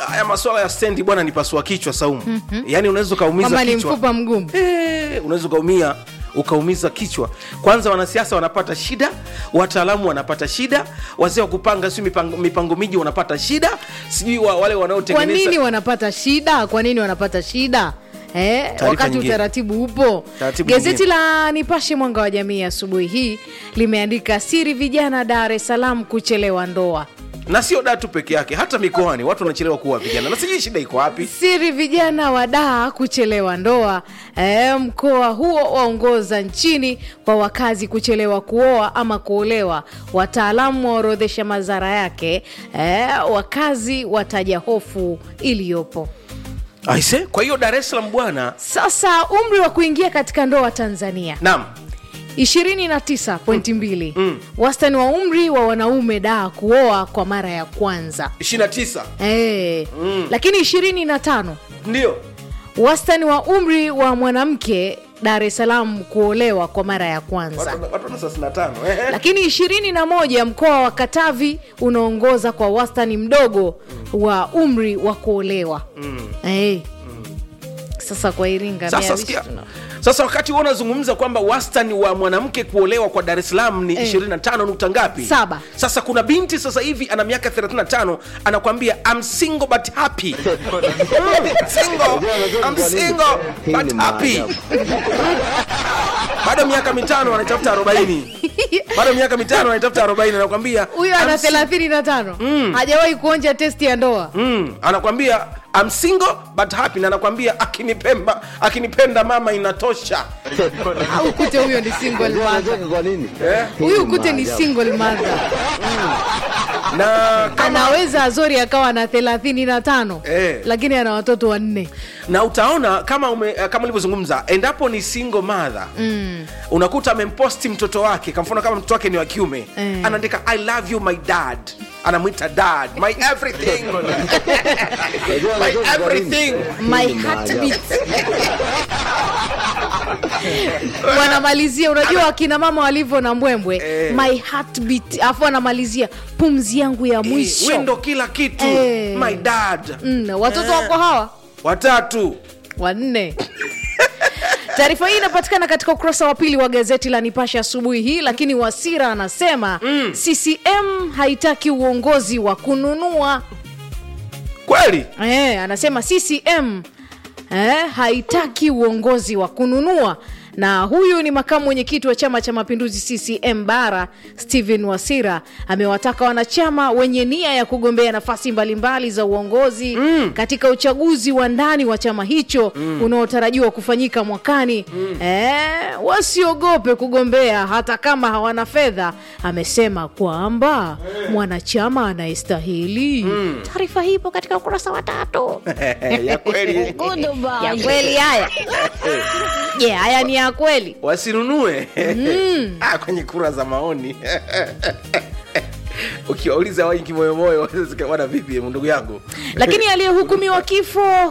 haya maswala ya stendi bwana ni pasua kichwa saumu mm-hmm. yaani unaweza ukaumiza kwamba ni kichwa mfupa mgumu Eh, unaweza ukaumia ukaumiza kichwa kwanza wanasiasa wanapata shida wataalamu wanapata shida wazee wa kupanga si mipango, mipango miji wanapata shida sijui wa, wale kwa wanaotengeneza nini wanapata shida kwa nini wanapata shida Eh, wakati nyingine. utaratibu upo Taratibu gazeti nyingine. la nipashe mwanga wa jamii asubuhi hii limeandika siri vijana dar es salaam kuchelewa ndoa na sio datu peke yake hata mikoani watu wanachelewa kuwa vijana na sijui shida iko wapi siri vijana wa daa kuchelewa ndoa e, mkoa huo waongoza nchini kwa wakazi kuchelewa kuoa ama kuolewa wataalamu waorodhesha madhara yake e, wakazi wataja hofu iliyopo aise kwa hiyo dar es salaam bwana sasa umri wa kuingia katika ndoa tanzania naam 29.2 mm. wastani wa umri wa wanaume daa kuoa kwa mara ya kwanza 29 e, mm. lakini 25 ndio wastani wa umri wa mwanamke dar es salaam kuolewa kwa mara ya kwanza watu watu wana thelathini na tano ehe. lakini ishirini na moja mkoa wa katavi unaongoza kwa wastani mdogo wa umri wa kuolewa mm. hey. sasa kwa iringa sasa mia sikia tuna- sasa wakati huo unazungumza kwamba wastani wa mwanamke kuolewa kwa dar es salaam ni Eh. 25 nukta ngapi Saba. sasa kuna binti sasa hivi ana miaka 35 anakwambia I'm single but happy Mm, single, I'm single Hii but ni happy maajabu. bado miaka mitano anaitafuta 40 bado miaka mitano anaitafuta 40 anakwambia huyo ana I'm si- thelathini na tano hajawahi kuonja testi ya ndoa mm, anakwambia I'm single but happy na anakwambia akinipemba akinipenda mama inatosha au kute huyo ni single Unajua mother anacheka kwa nini? Eh? Hii huyu ni kute ni maajabu. single mother na kama anaweza azori akawa na thelathini na tano Eh. lakini ana watoto wanne na utaona kama ume, kama ulivyozungumza endapo ni single mother mm. unakuta amemposti mtoto wake kwa mfano kama mtoto wake ni wa kiume Eh. anaandika i love you my dad anamwita dad my everything Unajua my anacheka kwa nini? everything my Hii ni heartbeat wanamalizia unajua akina mama walivyo na mbwembwe Eh. my heartbeat afu wanamalizia pumzi yangu ya Eh, mwisho we ndo kila kitu Eh. my dad mm, watoto Eh. wako hawa watatu wanne taarifa hii inapatikana katika ukurasa wa pili wa gazeti la nipashe asubuhi hii lakini wasira anasema mm. ccm haitaki uongozi wa kununua kweli eh, anasema ccm eh, haitaki uongozi wa kununua na huyu ni makamu mwenyekiti wa chama cha mapinduzi ccm bara stephen wasira amewataka wanachama wenye nia ya kugombea nafasi mbalimbali za uongozi mm. katika uchaguzi wa ndani wa chama hicho mm. unaotarajiwa kufanyika mwakani mm. eh, wasiogope kugombea hata kama hawana fedha amesema kwamba mwanachama anayestahili mm. taarifa hii ipo katika ukurasa wa tatu ya kweli ya kweli haya je haya ni ya kweli wasinunue ah, kwenye kura za maoni ukiwauliza wengi moyomoyo wana vipi ndugu yangu lakini aliyehukumiwa kifo